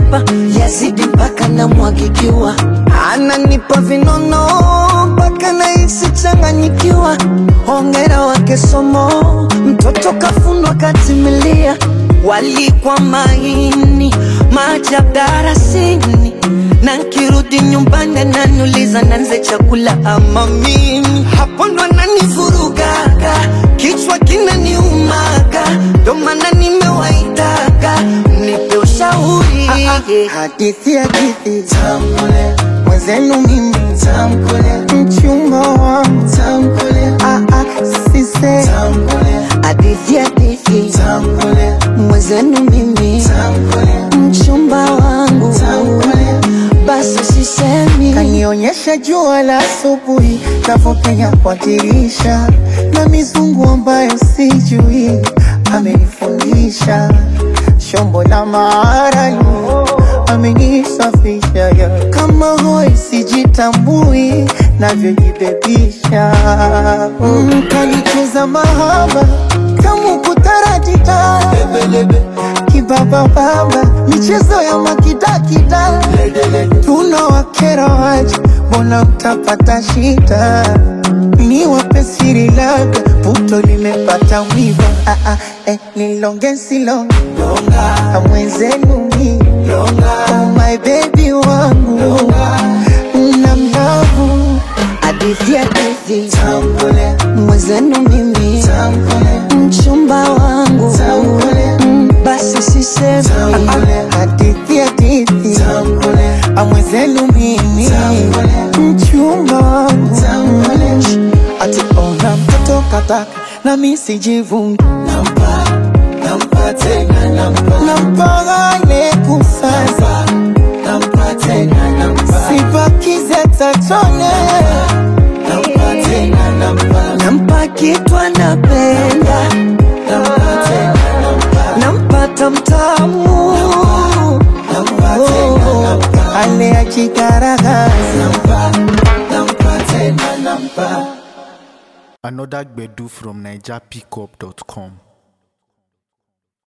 nanenepa yazidi mpaka namwagikiwa ananipa vinono mpaka nahisi changanyikiwa hongera wake somo mtoto kafunwa katimilia walikwa maini maajabu darasini na nkirudi nyumbani ananiuliza nanze chakula ama mimi hapo ndo ananivurugaga kichwa kinaniumaga ndo maana nimewaitaga mnipe ushauri hadithi hadithi tamkule mwenzenu mimi tamkule mchumba wangu tamkule ah, ah, sise tamkule hadithi hadithi tamkule mwenzenu mimi tamkule mchumba wangu tamkule basi sisemi kanionyesha jua la asubuhi navyopenya kwa dirisha na mizungu ambayo sijui amenifundisha shombo la maarani amenisafisha ya kama hoi sijitambui navyojibebisha mm, kanicheza mahaba kamu kutaratita kibabababa michezo ya makidakida tunawakera waje mbona mtapata shida ni wape siri labda puto limepata mwiva ah, ah, eh, nilonge silonge amwenzenu mi oh my baby wangu na mlavu hadithi hadithi tambule mwenzenu mimi tambule mchumba wangu tambule Mm, basi sisemi tambule hadithi hadithi tambule amwenzenu mimi tambule mchumba wangu tambule ati ona mtoto kataka na mi sijivungi nampa nampa tena nampa nampagane kusasa nampa tena nampa sipakize tatone nampa tena nampa nampa kitu anapenda nampa tena nampa nampata mtamu nampa tena nampa ale ajigaragaza nampa nampa tena nampa Another Gbedu from NigerPickup.com.